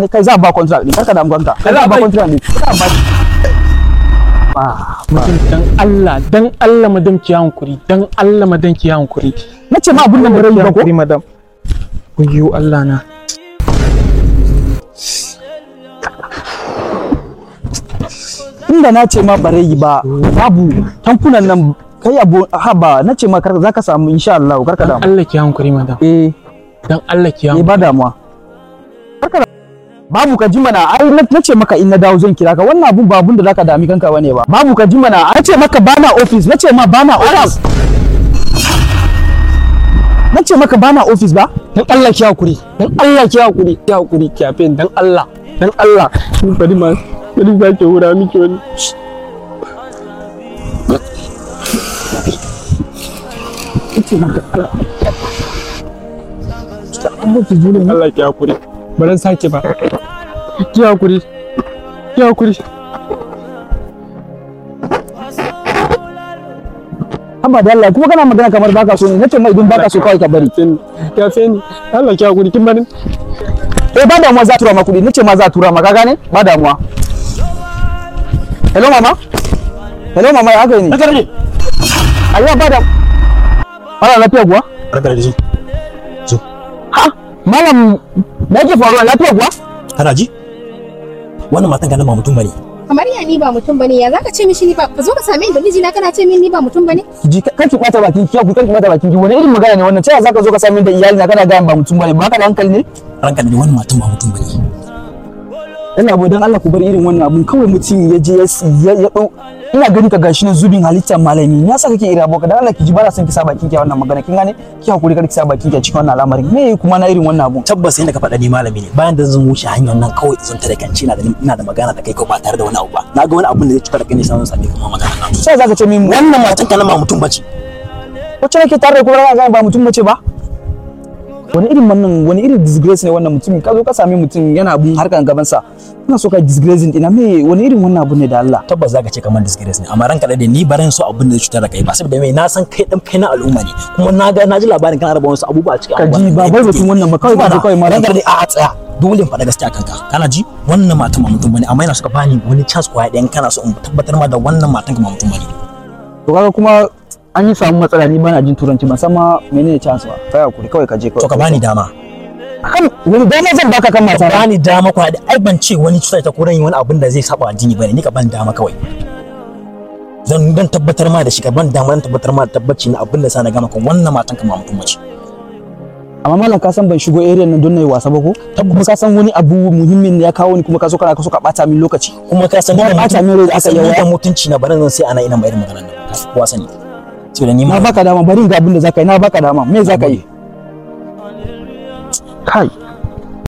ne kai za a ba contract ne karka damu kanka kai za a ba contract ne za a ba shi ba Madam dan Allah dan Allah madam ki hankuri dan Allah madam ki hankuri. na ce ma abun nan bare yi ba ko Hankuri madam. Ayyo Allah na. inda na ce ma bare yi ba babu tankunan nan kai abu haba na ce ma karka zaka samu insha Allah karka Dan damu Allah ki hankuri madam. eh Dan Allah ki eh hankuri. ba damuwa karka da- babu ka ji mana ai na na ce maka in na dawo zan kira ka wannan abun ba abun da zaka dami kanka bane ba babu ka ji mana na ce maka bana office na ce ma bana office na ce maka bana office ba Dan Allah ki hakuri. Dan Allah ki hakuri. Ki hakuri ki yafe ni, dan Allah. Dan Allah. Ni bari ma bari za ki hura miki wani. ce maka Allah ki hakuri. Baran sake ba. Ki hakuri. Ki hakuri. haba da Allah kuma kana magana kamar baka so ne na ce ma idan baka so kawai ka bari Yafe ni. Yafe ni. Allah ki hakuri kin bari. eh ba damuwa za a tura ma kuɗi nace ma za a tura ma ka gane ba damuwa hello mama hello mama ya haka ne Haka ne. ayya ba da Mala lafiya kuwa Barka da ji. ha malam me yake faruwa lafiya kuwa Kana ji? Wannan matan ka nan ba mutum bane. kamar ya ni ba mutum bane ya zaka ce mishi ni ba ka zo ka same ni da mijina kana ce min ni ba mutum bane ji kan ki bata bakin ki ku kan ki bata bakin ki wani irin magana ne wannan sai zaka zo ka sami da iyali na kana ga ba mutum bane ba ka da hankali ne Ranka da wannan matan ba mutum bane. ina abu dan Allah ku bar irin wannan abun kawai mutum ya je ya ya ya dau ina gani ka gashi nan zubin halittar malami ya saka kake irin aboka dan Allah ki ji ba na son ki sa bakin ki a wannan magana kin gane ki hakuri kar ki sa bakin ki a cikin wannan al'amarin me kuma na irin wannan abun Tabbas yadda ka faɗa ni malami ne. Bayan da zan wuce hanyar nan kawai zan tare kanci ina da ina da magana da kai ko ba tare da wani abu ba. Na ga wani abun da zai cutar da kai ne sai zan same kuma magana nan. sai zaka ce min Wannan matan ka nan ba mutum bace. wacce nake tare da kuma ga ba mutum mace ba wani irin wannan wani irin disgrace ne wannan mutum ka zo ka sami mutum yana abun harkan gaban sa ina so ka disgracing ina me wani irin wannan abu ne da Allah Tabbas zaka ce kamar disgrace ne amma ranka da ni baran so abun da zai cutar da kai ba saboda me na san kai dan kai na al'umma ne kuma na ga na ji labarin kana raba wasu abubuwa a cikin Ka ji, ba bai batun wannan ba, kawai ka ji kawai malam. ranka da a a tsaya dole in faɗa gaskiya kanka kana ji wannan matan ba mutum bane amma yana so ka bani wani chance kwaya ɗayan kana so in tabbatar ma da wannan matan ka ba mutum bane to kaga kuma an yi samu matsala ni bana jin turanci ban san ma menene chance ba kai hakuri kawai ka je kawai to ka bani dama kan wani dama zan baka kan mata ka bani dama kwaya ɗaya ai ban ce wani cuta ta ko ran yi wani abin da zai saba addini bane ni ka bani dama kawai zan dan tabbatar ma da shi ka ban dama dan tabbatar ma da tabbaci na abin da sa na gama kan wannan matan ka ba mutum bace amma malam ka san ban shigo area nan don nayi wasa ba ko kuma ka san wani abu muhimmin ne ya kawo ni kuma ka so kana ka so ka bata min lokaci kuma ka san Ba da ɓata min rai da aka yi mutum- wa- da mutunci na barin zan sai ana ina mai irin maganar nan ka san kowa sani sai da ni na ma baka dama bari ga abin da zaka yi na baka dama me zaka yi kai